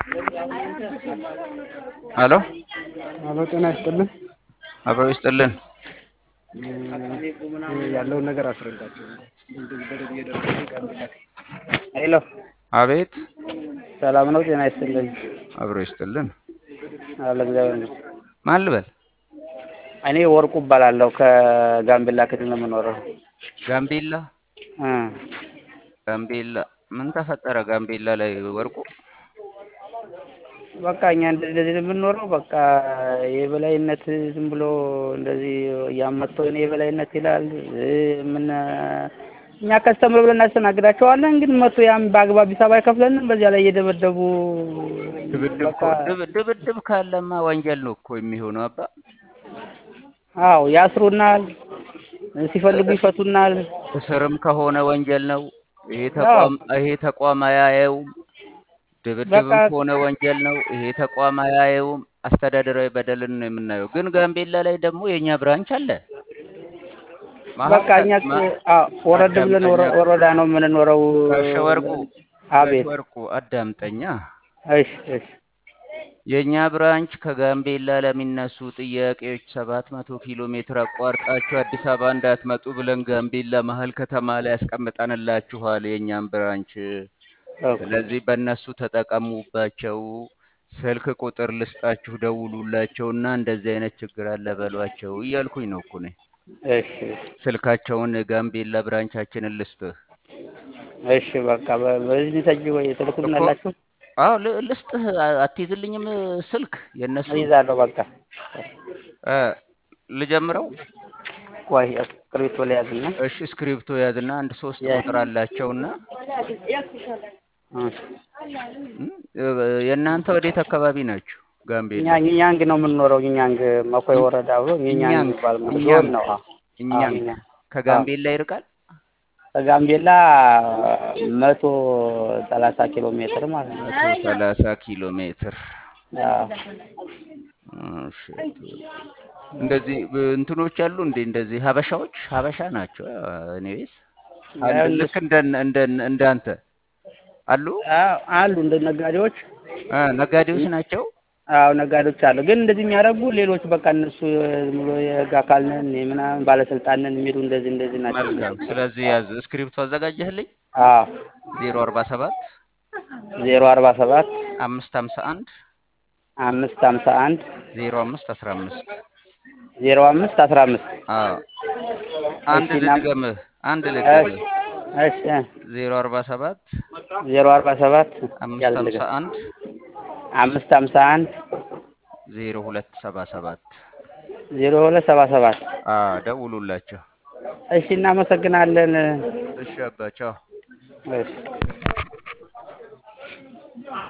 ሄሎ አሎ ጤና ይስጥልን። አብሮ ይስጥልን። ያለውን ነገር አስረዳቸው። ሄሎ አቤት ሰላም ነው? ጤና ይስጥልን። አብሮ ይስጥልን። አለ እግዚአብሔር ይመስገን። ማን ልበል? እኔ ወርቁ እባላለሁ ከጋምቤላ ክልል ነው የምኖረው። ጋምቤላ እ ጋምቤላ ምን ተፈጠረ? ጋምቤላ ላይ ወርቁ በቃ እኛ እንደዚህ ነው የምንኖረው። በቃ የበላይነት ዝም ብሎ እንደዚህ እያመጡ እኔ የበላይነት ይላል። እ ምን እኛ ከስተምር ብለን እናስተናግዳቸዋለን። ግን መቶ ያም በአግባብ ሂሳብ አይከፍለንም። በዚያ ላይ እየደበደቡ ድብድብ በቃ እኮ- ድብ- ድብድብ ካለማ ወንጀል ነው እኮ የሚሆነው አባ አዎ ያስሩናል፣ ሲፈልጉ ይፈቱናል። እስርም ከሆነ ወንጀል ነው። ይሄ ተቋም ይሄ ተቋም አያየውም። ድብድብም በቃ ከሆነ ወንጀል ነው። ይሄ ተቋም አያየውም። አስተዳደራዊ በደልን ነው የምናየው። ግን ጋምቤላ ላይ ደግሞ የእኛ ብራንች አለ። በቃ እኛ መሀል አዎ ወረድ ብለን ወረ- ወረዳ ነው የምንኖረው። ጋሸ ወርቁ አቤት ጋሸ ወርቁ አዳምጠኛ። እሺ እሺ የእኛ ብራንች ከጋምቤላ ለሚነሱ ጥያቄዎች ሰባት መቶ ኪሎ ሜትር አቋርጣችሁ አዲስ አበባ እንዳትመጡ ብለን ጋምቤላ መሀል ከተማ ላይ ያስቀምጠንላችኋል የእኛም ብራንች። ኦኬ ስለዚህ በእነሱ ተጠቀሙባቸው። ስልክ ቁጥር ልስጣችሁ፣ ደውሉላቸውና እንደዚህ አይነት ችግር አለ በሏቸው እያልኩኝ ነው እኮ እኔ። እሺ ስልካቸውን ጋምቤላ ብራንቻችንን ልስጥህ እሺ በቃ በ- በዚህ ተጅ ወይ እኮ። ትልኩልናላችሁ? አዎ ል- ልስጥህ። አ- አትይዝልኝም ስልክ የእነሱን? እይዛለሁ በቃ እ ልጀምረው? ቆይ እስክሪብቶ ላይ ያዝና እሺ እስክሪብቶ ያዝና አንድ ሶስት ያ- ቁጥር አላቸውና እ እም፣ እ፣ የእናንተ ወዴት አካባቢ ናችሁ? እኛ ጋምቤላ ኛንግ ነው የምንኖረው። ኛንግ መኮይ ወረዳ ብሎ ኛንግ እኛም የሚባል ዞን እኛም ነው። አዎ አዎ እኛም እኛ አዎ ከጋምቤላ ይርቃል። ከጋምቤላ መቶ ሰላሳ ኪሎ ሜትር ማለት ነው። መቶ ሰላሳ ኪሎ ሜትር አዎ እሺ፣ እንደዚህ ብ- እንትኖች አሉ እንዴ? እንደዚህ ሀበሻዎች ሀበሻ ናቸው። እኔዌስ ያው ልክ እነሱ እንደ እንደ እንዳንተ አሉ አዎ አሉ እንደ ነጋዴዎች እ፣ ነጋዴዎች ናቸው። አዎ ነጋዴዎች አሉ። ግን እንደዚህ የሚያደርጉ ሌሎች በቃ እነሱ ዝም ብሎ የህግ አካል ነን የምናምን ባለስልጣን ነን የሚሉ እንደዚህ እንደዚህ ናቸው መልካም። እነሱ። ስለዚህ ያዝ እስክሪፕቶ አዘጋጀህልኝ። አዎ ዜሮ አርባ ሰባት ዜሮ አርባ ሰባት አምስት ሀምሳ አንድ አምስት ሀምሳ አንድ ዜሮ አምስት አስራ አምስት ዜሮ አምስት አስራ አምስት አዎ አንድ እሺ እና ልድገምህ አንድ እሺ ልድገምህ እሺ ዜሮ አርባ ሰባት ዜሮ አርባ ሰባት አምስት ያዝ ሀምሳ ልገም አንድ አምስት ሀምሳ አንድ ዜሮ ሁለት ሰባ ሰባት ዜሮ ሁለት ሰባ ሰባት አዎ ደውሉላቸው። እሺ እናመሰግናለን። እሺ አባቸው እሺ